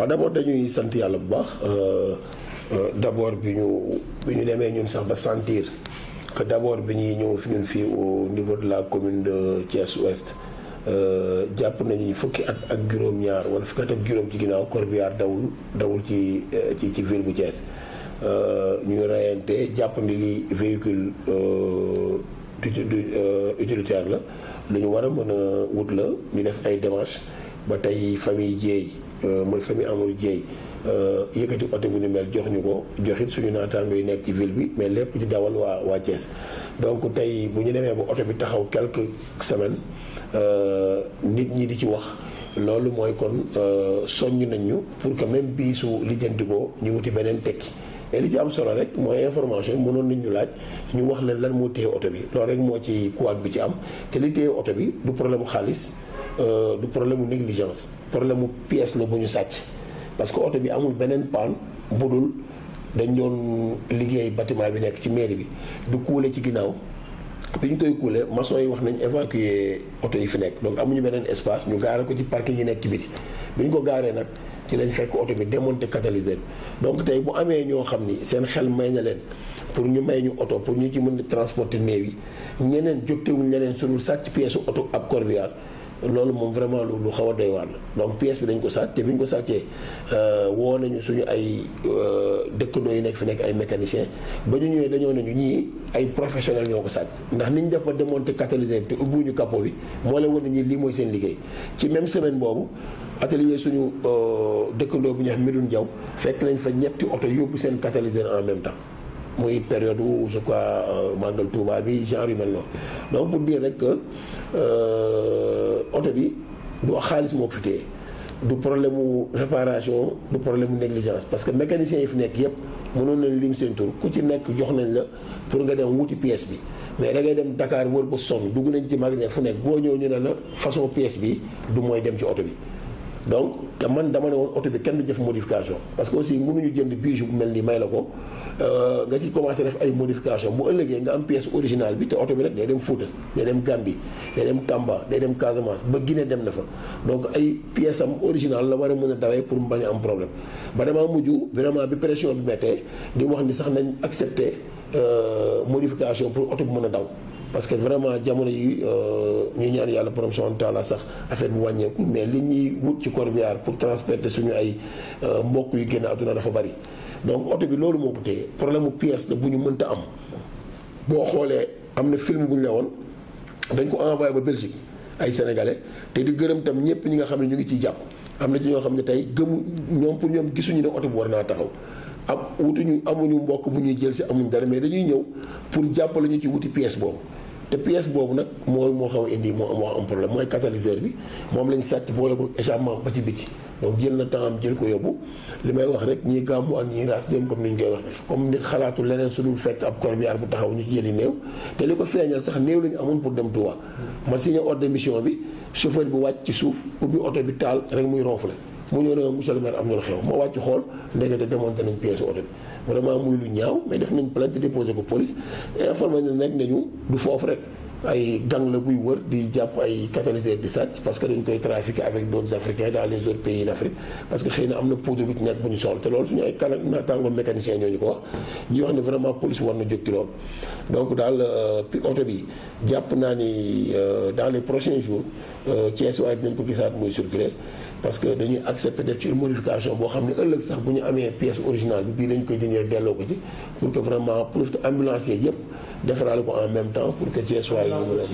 waaw d'abord dañuy sant yàlla bu baax d'abord bi ñu bi ñu demee ñun sax ba sentir que d'abord bi ñuy ñëw fi ñun fii au niveau de la commune de Thiès Ouest jàpp nañu fukki at ak juróom-ñaar wala fukki at ak juróom ci ginnaaw corbillard dawul dawul ci ci ci ville bu Thiès ñuy reyante jàpp ni li véhicule utilitaire la lu ñu war a mën a wut la ñu def ay démarches ba tey famille Dieye mooy famille Amadou Dieye yëkkati oto bu ñu mel jox ñu ko joxit suñu naataango yi nekk ci ville bi mais lépp di dawal waa waa Thiès donc tey bu ñu demee ba oto bi taxaw quelques semaines nit ñi di ci wax loolu mooy kon soññ nañ ñu pour que même bii su lijjanti ko ñu wuti beneen tekki mais li ci am solo rek mooy information mënoon nañ ñu laaj ñu wax leen lan moo téye oto bi loolu rek moo ci kuwaat bi ci am te li téye oto bi du problème mu xaalis du problème mu négligence problème mu pièce la bu ñu sàcc parce que oto bi amul beneen paan bu dul dañ doon liggéey bâtiment bi nekk ci mairie bi du kuule ci ginnaaw bi ñu koy kuule maçon yi wax nañ évacuer oto yi fi nekk donc amuñu beneen espace ñu gaare ko ci parking yi nekk ci biti bi ñu ko gaaree nag ci lañ fekk oto bi démonté catalyseur donc tey bu amee ñoo xam ni seen xel may na leen pour ñu may ñu oto pour ñu ci mën di transporter néew yi ñeneen jógtewuñ leneen su dul sàcc pièce oto ab corbillard loolu moom vraiment lu lu xaw a doy waar la donc pièce bi dañ ko sàcc te bi ñu ko sàccee woo nañu suñu ay dëkkandoo yi nekk fi nekk ay mécaniciens ba ñu ñëwee dañoo nañu ñii ay professionnels ñoo ko sàcc ndax ni ñu def ba démonter catalyseur bi te ubbiwuñu capot bi moo la wane ñi lii mooy seen liggéey ci même semaine boobu atelier suñu dëkkandoo bu ñu wax Medoune Diaw fekk nañ fa ñetti oto yóbbu seen catalyseur en même temps muy période où je crois màggal Touba bi genre yu mel noonu donc pour dire rek que oto bi du xaalis moo ko fi téye du problème mu réparation du problème mu négligence parce que mécaniciens yi fi nekk yépp mënoon nañ lim seen tur ku ci nekk jox nañ la pour nga dem wuti pièce bi mais da ngay dem Dakar wër ba sonn dugg nañ ci magasin fu nekk boo ñëw ñu ne la façon pièce bi du mooy dem ci oto bi donc te man dama ne woon oto bi kenn du def modification parce que aussi mënuñu jënd bijou bu mel nii may la ko nga ci commencé def ay modification bu ëllëgee nga am pièce originale bi te oto bi nag day dem Fouta day dem Gambie day dem Tamba day dem Casamance ba Guinée dem na fa donc ay pièce am original la war a mën a dawee pour mu bañ a am problème ba damaa mujj vraiment bi pression bi méttee di wax ni sax nañ accepter modification pour oto bi mën a daw parce que vraiment jamono yi ñu ñaan yàlla borom subhanahu wa taala sax affaire bu wàññeeku mais li ñuy wut ci corbillard pour transporter suñu ay mbokk yu génn àdduna dafa bari donc oto bi loolu moo ko téye problème mu pièce la bu ñu mënta am boo xoolee am na film bu ñu la woon dañ ko envoyé ba Belgique ay sénégalais te di gërëm tam ñëpp ñi nga xam ne ñu ngi ciy jàpp am na ci ñoo xam ne tey gëmu ñoom pour ñoom gisuñu ne oto bi war naa taxaw am wutuñu amuñu mbokk bu ñuy jël si amuñu dara mais dañuy ñëw pour jàppale ñu ci wuti pièce boobu te pièce boobu nag mooy moo xaw a indi moo am moo am problème mooy catalyseur bi moom lañ sàcc boole ko échappement ba ci biti donc jël na temps am jël ko yóbbu li may wax rek ñii gàmmu ak ñii raas dem comme ni ñu koy waxee comme nit xalaatu leneen su dul fekk ab corbillard bu taxaw ñu ci jëli néew te li ko feeñal sax néew la ñu amoon pour dem Touba man signé ordre de mission bi chauffeur bi wàcc ci suuf ubbi oto bi taal rek muy ronfle mu ñëw ne monsieur le maire am na lu xew ma wàcc xool ndekete démonté nañ pièce oto bi vraiment muy lu ñaaw mais def nañ plainte déposé ko police informé na nag nañu du foofu rek ay gang la buy wër di jàpp ay catalyseur di sàcc parce que dañ koy trafiquer avec d'autres africains dans les autres pays d'Afrique parce que xëy na am na poudre bi ci nekk bu ñu soxla te loolu suñu ay kala naataango mécanicien ñoo ñu ko wax ñuy wax ne vraiment police war na jóg ci loolu donc daal pi oto bi jàpp naa ni dans les prochains jours Thiès waaye dinañ ko gisaat muy circuler parce que dañuy accepter def ci une modification boo xam ne ëllëg sax bu ñu amee pièce originale bi bii dañ koy jëndee delloo ko ci pour que vraiment pour que ambulancier yëpp defaraale ko en même temps pour que Thiès waaye ñu mën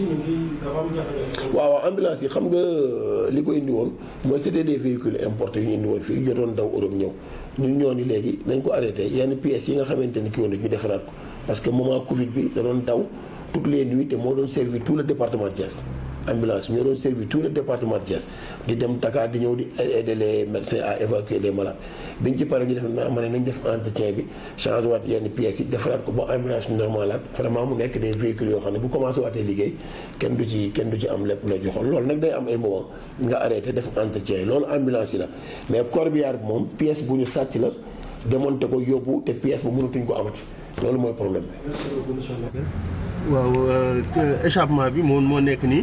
a waaw waaw ambulance yi xam nga li ko indi woon mooy c'était des véhicules importés yu ñu indi woon fii jotoon daw Europe ñëw ñun ñoo ni léegi nañ ko arrêté yenn pièces yi nga xamante ni ki woon ñu defaraat ko parce que moment Covid bi da doon daw toutes les nuits te moo doon servir tout le département de Thiès ambulance ñoo doon servir tout le département de Thiès di dem Dakar di ñëw di aider les médecins à évacuer les malades biñ ci pare ñu def naa ma ne nañ def entretien bi changé waat yenn pièces yi defaraat ko ba ambulance normalaat vraiment mu nekk des véhicules yoo xam ne bu commencé waatee liggéey kenn du ci kenn du ci am lépp la joxoon loolu nag day am ay moment nga arrêté def entretien loolu ambulance yi la mais corbillard bi moom pièce bu ñu sàcc la démonté ko yóbbu te pièce ba mënatuñ ko amati loolu mooy problème bi. waaw échappement bi moo moo nekk nii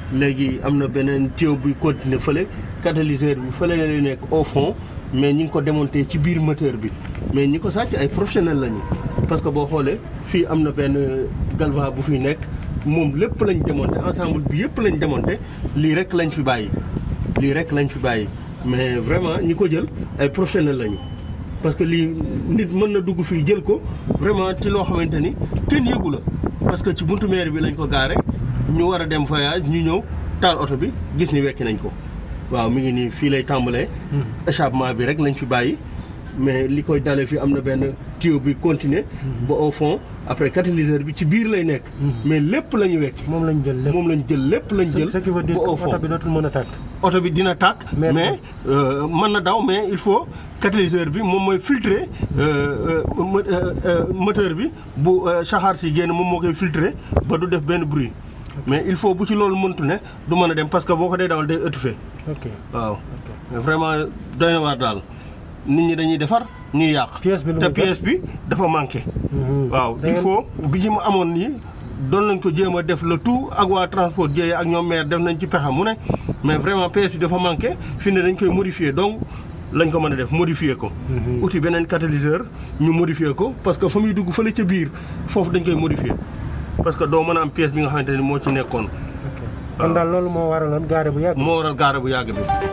léegi am na beneen tuyau buy continuer fële catalyseur bi fële lay nekk au fond mais ñi ngi ko démonté ci biir moteur bi mais ñi ko sàcc ay professionnel lañu parce que boo xoolee fii am na benn galva bu fiy nekk moom lépp lañ démonté ensemble bi yëpp lañ démonté lii rek lañ fi bàyyi lii rek lañ fi bàyyi mais vraiment ñi ko jël ay professionnel lañu parce que lii nit mën na dugg fii jël ko vraiment ci loo xamante ni kenn yëgu la parce que ci buntu mairie bi lañ ko gaare ñu war a dem voyage ñu ñëw taal oto bi gis ni wekki nañ ko waaw mi ngi nii fii lay tàmbalee échappement bi rek lañ fi bàyyi mais li koy dalee fii am na benn tuyau bi continuer ba au fond après catalyseur bi ci biir lay nekk mais lépp la ñu wekki moom lañ jël lépp moom lañ jël lépp lañ jël ce qui veut dire ba que au fond oto bi dootul mën a tàkk oto bi dina tàkk Mais- mais euh, mën na daw mais il faut catalyseur bi moom mooy filtrer euh, euh, mo- euh, euh, moteur bi bu euh, saxaar si génn moom moo koy filtrer ba du def benn bruit mais il faut bu ci loolu mëntu ne du mën a dem parce que boo ko dee dawal day étouffé ok waaw mais vraiment doy na waar daal nit ñi dañuy defar ñuy yàq Pièce bi lu te muy jar? pièce bi dafa manqué waaw Da il ngeen- faut bi ci mu amoon nii doon nañ ko jéem a def le tout ak waa transport jéeye ak ñoom maire def nañ ci pexe mu ne mais vraiment pièce bi dafa manqué fi ne dañ koy modifier donc lañ ko mën a def modifier ko outil beneen catalyseur ñu modifier ko parce que fa muy dugg fële ca biir foofu dañ koy modifier parce que doo mën a am pièce bi nga xamante ni moo ci nekkoon ok kon daal loolu moo waraloon gaare bu yàgg moo waral gaare bu yàgg bi